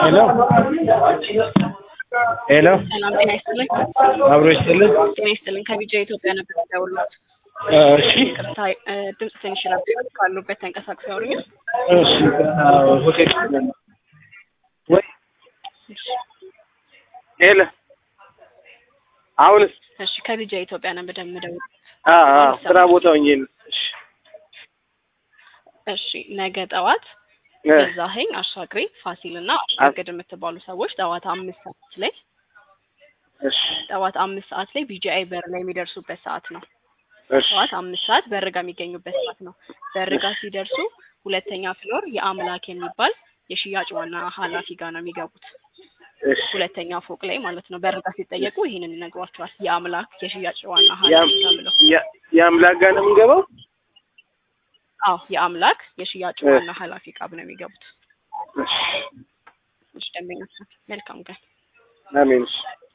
ሄሎ ሄሎ ሰላም ጤና ይስጥልኝ። አብሮ ይስጥልን። ጤና ይስጥልኝ። ከቢጃ ኢትዮጵያ ነበር ደውሎት። እሺ ቅርታ ድምፅ ትንሽ ረብ ካሉበት ተንቀሳቅሰው ያወሩኛል። እሺ ሆቴል ወይ ሄሎ አሁንስ እሺ ከቢጃ ኢትዮጵያ ነበር ደምደውል። አ አ ስራ ቦታ ሆኜ ነው። እሺ እሺ ነገ ጠዋት እ ገዛኸኝ አሻግሬ ፋሲል እና አሻግድ የምትባሉ ሰዎች ጠዋት አምስት ሰዓት ላይ እሺ ጠዋት አምስት ሰዓት ላይ ቢጂአይ በር ላይ የሚደርሱበት ሰዓት ነው። እሺ ጠዋት አምስት ሰዓት በርጋ የሚገኙበት ሰዓት ነው። በርጋ ሲደርሱ ሁለተኛ ፍሎር የአምላክ የሚባል የሽያጭ ዋና ኃላፊ ጋር ነው የሚገቡት። እሺ ሁለተኛ ፎቅ ላይ ማለት ነው። በርጋ ሲጠየቁ ይህንን ይነግሯቸዋል። የአምላክ የሽያጭ ዋና ያም ኃላፊ ጋር ብለው ያ- የአምላክ ጋር ነው የምንገባው። አዎ የአምላክ የሽያጭ እ። ዋና ኃላፊ ጋር ነው የሚገቡት። እሺ እሺ ደንበኞች መልካም ቀን። አሜን። እሺ